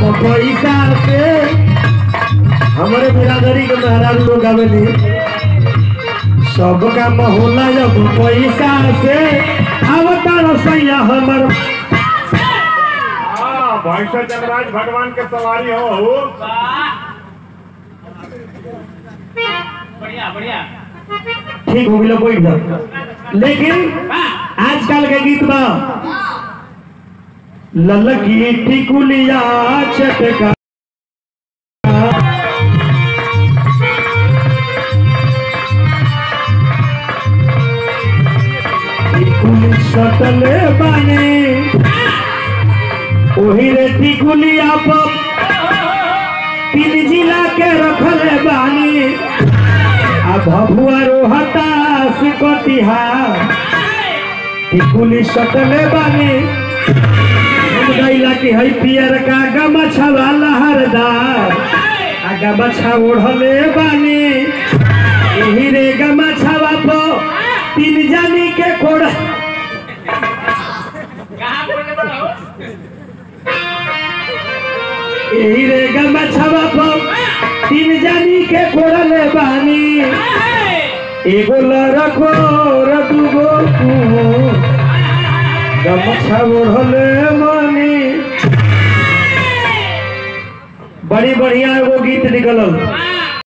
पैसा से हमारे बिरादरी के महाराज लोग आवेली सबका महोला जब पैसा से आवता रसैया हमर हाँ भैंसा जगराज भगवान के सवारी हो बढ़िया बढ़िया ठीक हो गया बैठ जाओ लेकिन आजकल के गीत में ललकी टिकुलिया चटका टिकुली सटले बानी ओही रे टिकुलिया पर तीन जिला के रखले बानी आ भभुआ रोहता सिकतिहा टिकुली सटले बानी हम गइला कि है पियर का गमछा वाला हरदार आ गमछा ओढ़ले बानी एही रे गमछावा पर तीन जानी के कोड़ कहाँ बोले बताओ एही रे गमछावा पर तीन जानी के कोड़ले बानी एगो लड़को र दूगो तू गमछा ओढ़ले मानी बड़ी बढ़िया एगो गीत निकलल